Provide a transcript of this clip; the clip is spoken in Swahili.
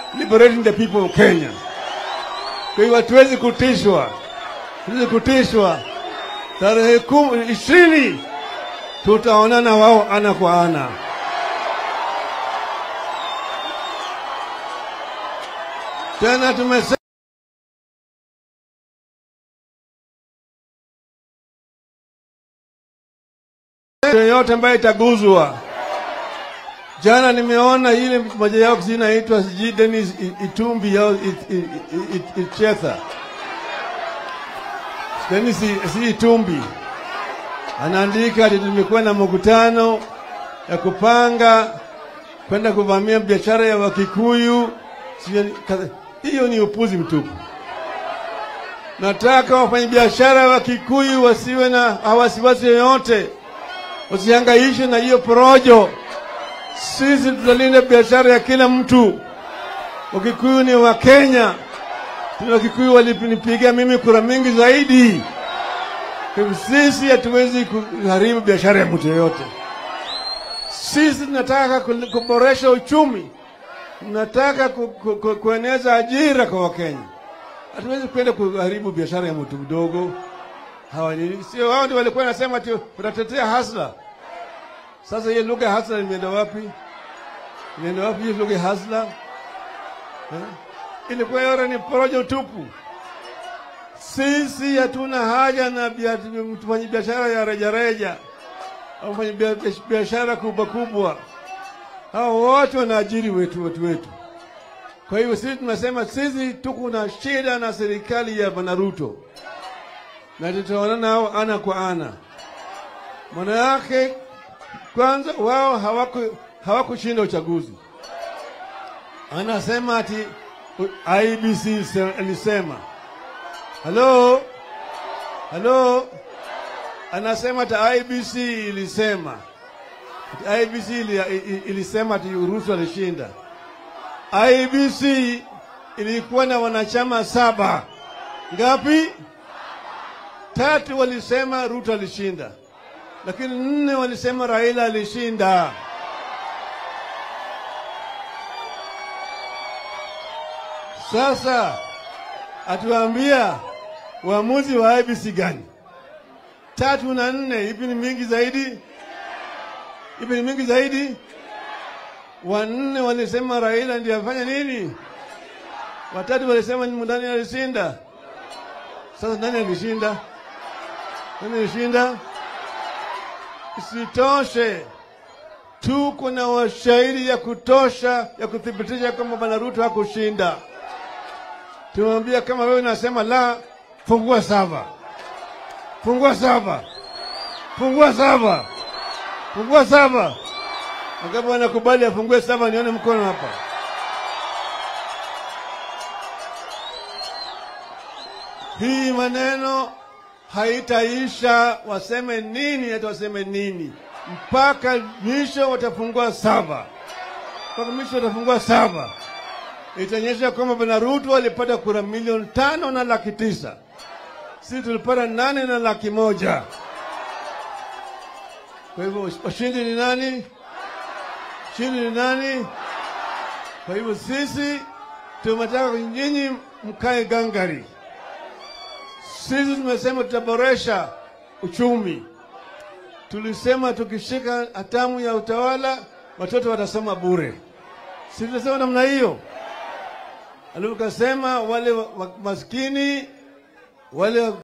liberating the people of Kenya. Kwa hiyo hatuwezi kutishwa, hatuwezi kutishwa. Tarehe kumi ishirini tutaonana wao ana kwa ana. Tena tumesema yoyote ambayo itaguzwa. Jana nimeona ile moja yao sijui inaitwa sijui Dennis I- Itumbi yao It- I- I- I- Ichetha, Dennis I- si Itumbi anaandika ati tumekuwa na mkutano ya kupanga kwenda kuvamia biashara ya Wakikuyu. Sijui- kadha- Hiyo ni upuzi mtupu. Nataka wafanyabiashara wa Kikuyu wasiwe na wasiwasi yoyote, wasihangaishwe na hiyo porojo. Sisi tutalinda biashara ya kila mtu. Wakikuyu ni wa Kenya, tuna Wakikuyu walinipigia mimi kura mingi zaidi. Kwa hivyo sisi hatuwezi kuharibu biashara ya mtu yoyote. Sisi tunataka ku- kuboresha uchumi, tunataka ku, ku, ku, kueneza ajira kwa Wakenya. Hatuwezi kwenda kuharibu biashara ya mtu mdogo. Hawa ni sio wao ndio walikuwa nasema ati wanatetea hasla. Sasa hiyo lugha ya hasla imeenda wapi? Imeenda wapi hiyo lugha ya hasla? Eh? Ilikuwa yote ni porojo tupu. Sisi hatuna haja na bia- mfanya biashara ya rejareja au mfanya bia- biashara kubwa kubwa. Hao wote wanaajiri wetu wetu wetu. Kwa hivyo sisi tunasema sisi tuko na shida na serikali ya Bwana Ruto na tutaonana nao ana kwa ana. Maana yake kwanza, wao hawaku hawakushinda uchaguzi. Anasema ati u- IBC se- ilisema halo halo, anasema ati IBC ilisema ati IBC ili, ili- ilisema ati Ruto alishinda. IBC ilikuwa na wanachama saba. Ngapi? Tatu walisema Ruto alishinda, lakini nne walisema Raila alishinda. Sasa atuambia uamuzi wa IBC gani? Tatu na nne, ipi ni mingi zaidi? Ipi ni mingi zaidi? Wanne walisema Raila ndiye afanya nini? Watatu walisema ni Mudani alishinda. Sasa nani alishinda? Nani alishinda? Isitoshe, tuko na washahidi ya kutosha ya kuthibitisha kwamba Bwana Ruto hakushinda. Tumwambia kama wewe unasema la, fungua saba, fungua saba, fungua saba, fungua saba. Na kama anakubali afungue saba, nione mkono hapa. Hii maneno haitaisha, waseme nini hata waseme nini, mpaka mwisho watafungua saba, mpaka mwisho watafungua saba. Itaonyesha kwamba Bwana Ruto alipata kura milioni tano na laki tisa, sisi tulipata nane na laki moja. Kwa hivyo washindi ni nani? Shindi ni nani? Kwa hivyo sisi tumetaka nyinyi mkae gangari. Sisi tumesema tutaboresha uchumi. Tulisema tukishika hatamu ya utawala watoto watasoma bure. Sisi tunasema namna hiyo. Alafu kasema wale wa- wa- maskini wale